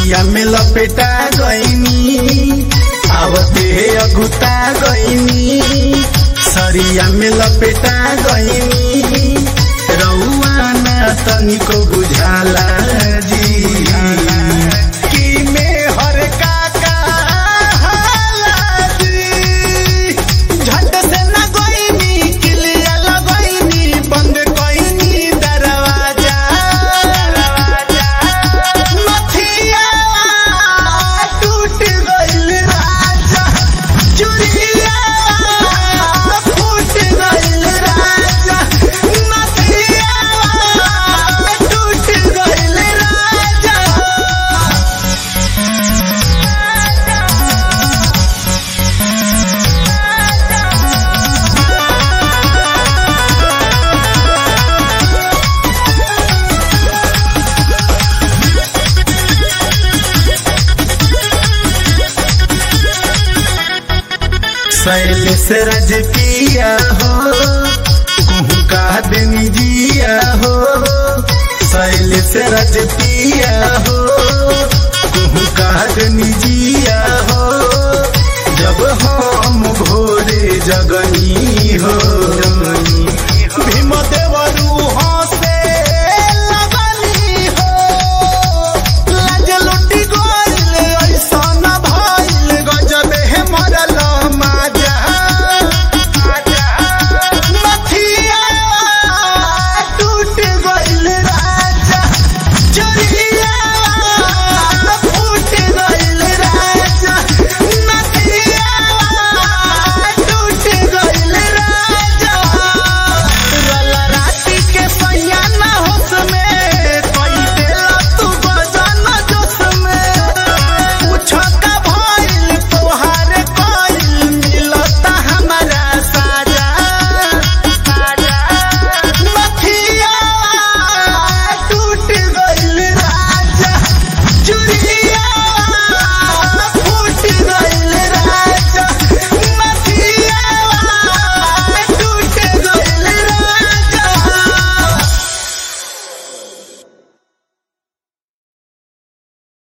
सरिया में लपेटा गईनी आवते अगुता गईनी सरिया में लपेटा गईनी रउआ ना तनिको बुझाला जी की में हर का कहाला जी झट से ना गईनी किलिया लगईनी बंद कईनी दरवाजा मथिया टूट गइल राजा चुरिया फूट गइल राजा मथिया टूट गइल राजा शैल से रज पिया हो कुहू का दिन जिया हो शैल से रज पिया